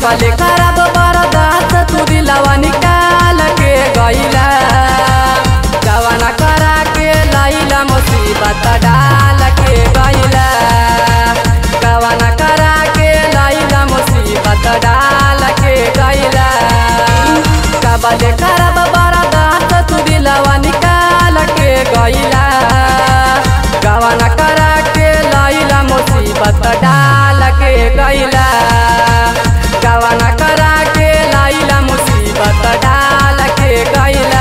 कबले खराब बरदात तू दिलवा निकाल के गईला गवाना करा के लैला मुसीबत डाल के गईला गवाना करा के लैला मुसीबत डाल के गईला कबले खराब बरदात तू दिलवा निकाल के गईला गवाना करा के लैला मुसीबत डाल के गईला गवाना करा के लैला मुसीबत डाल के गईला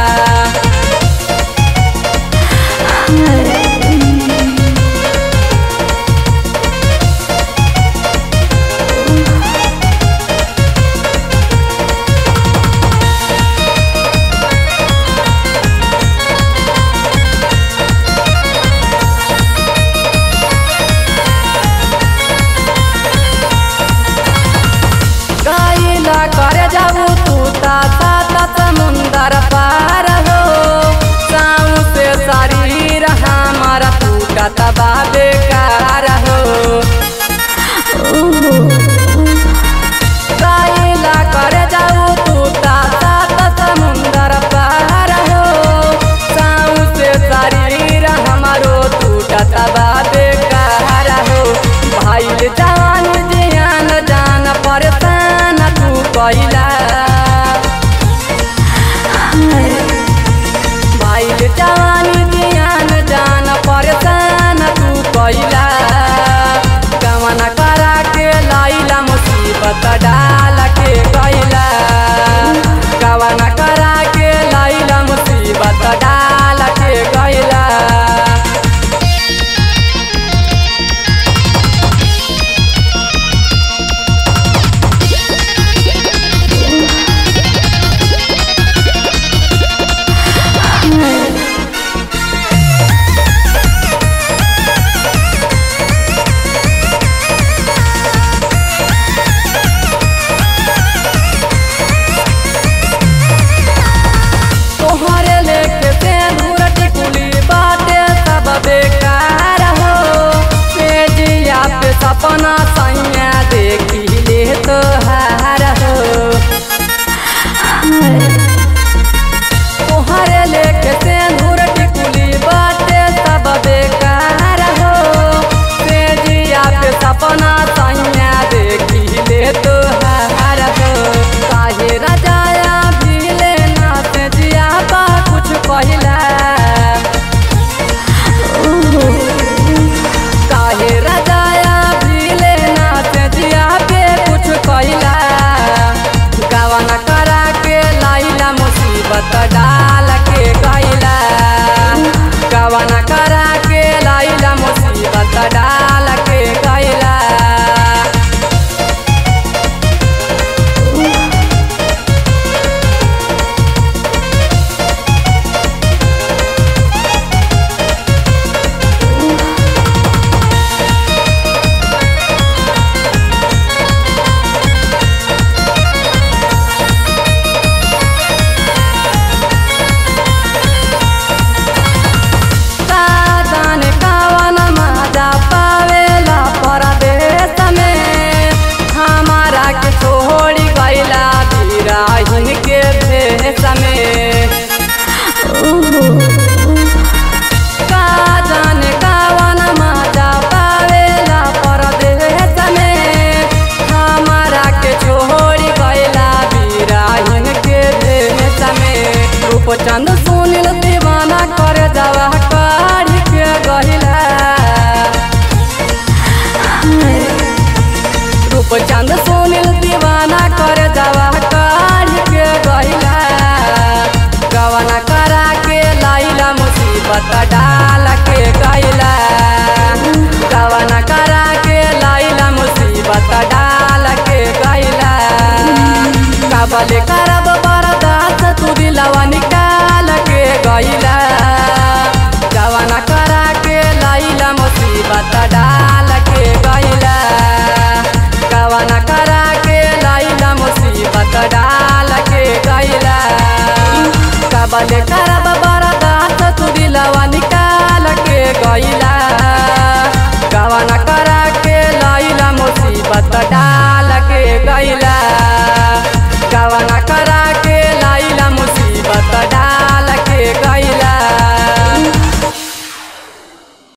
गईला करे जाऊ तू ता सात समुंदर पार हो साऊ से शरीर हमारा टूटत बा बेकार हो गईला करे जाऊ तू ता सात समुंदर पार हो साऊ से शरीर हमारो टूटत बा बेकार हो भाईल जान जियान जान परेशान तू कैला भाईल जान जियान जान परेशान तू कैला कमन करा के लैला मुसीबत डाल के कैला कवन करा के लैला मुसीबत डाल के कैला तोहरे लेके से घूरट कुली बाटे सब बेकार हो पेजिया पे सपना